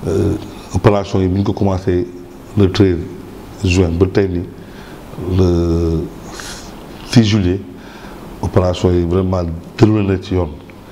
opération yi bi ñu ko commencé le 13 juin ba tey ni le 6 juillet opération yi vraiment déroulé na ci yoon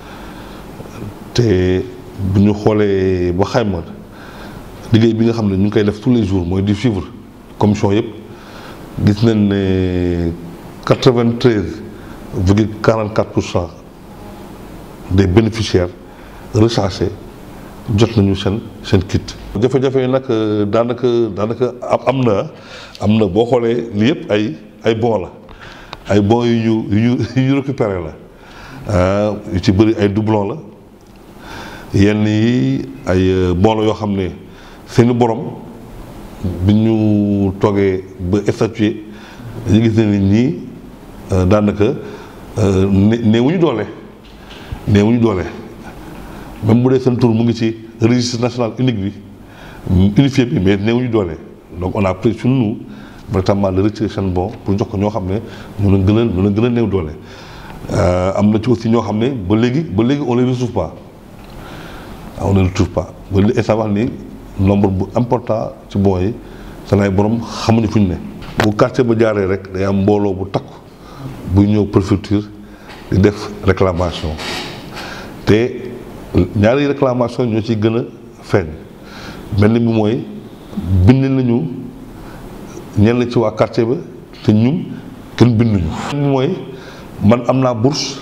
te bu ñu xoolee ba xayma liggéey bi nga xam ne ñu ngi koy def tous les jours mooy di suivre commission yëpp gis nañ ne 93 virgule 44 pour cent des bénéficiaires recensés jot nañu seen seen kit. jafe-jafe yi nag daanaka daanaka am na am na boo xoolee li yëpp ay ay bon la ay bon yu ñu yu ñu yu ñu récupéré la yu ci bëri ay doublon la yenn yi ay bon la yoo xam ne seeni borom bi ñu toogee ba statué dañu gis ne nit ñi daanaka néewuñu doole néewuñu doole. même bu dee seen tur mu ngi ci registre national unique bi unifié bi mais néewuñu doole donc on a pris sur nous véritablement de retirer seen bon pour jox ko ñoo xam ne ñu leen gën a ñu leen gën a néew doole. am na ci aussi ñoo xam ne ba léegi ba léegi on les retrouve pas on les retrouve pas ba li instant wax ni nombre bu important ci bon yi seen ay borom xamuñu fu ñu ne. bu quartier ba jaaree rek day am mbooloo bu takku buy ñëw préfecture di def réclamation te. ñaari réclamation ñoo ci gën a feeñ benn bi mooy bind nañu ñenn ci waa quartier ba te ñun kenn binduñu. benn bi mooy man am naa bourse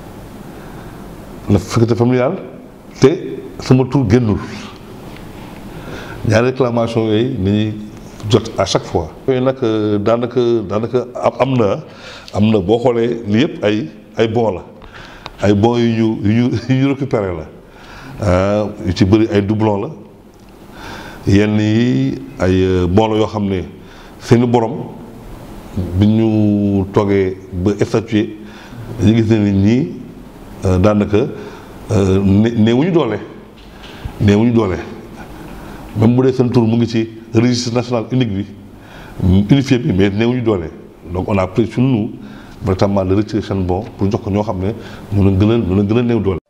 la sécurité familiale te sama tur génnul ñaari réclamation yooyu nañuy jot à chaque fois. yooyu nag daanaka daanaka am na am na boo xoolee li yëpp ay ay bon la. ay bon yu ñu yu ñu yu ñu récupéré la yu ci bëri ay doublon la yenn yi ay bon la yoo xam ne seeni borom bi ñu toogee ba statué dañu gis ne nit ñi daanaka néewuñu doole néewuñu doole même bu dee seen tur mu ngi ci registre national unique bi unifié bi mais néewuñu doole donc on a pris sur nous véritablement de retirer seen bon pour jox ko ñoo xam ne ñu leen gën a ñu leen gën a néew doole.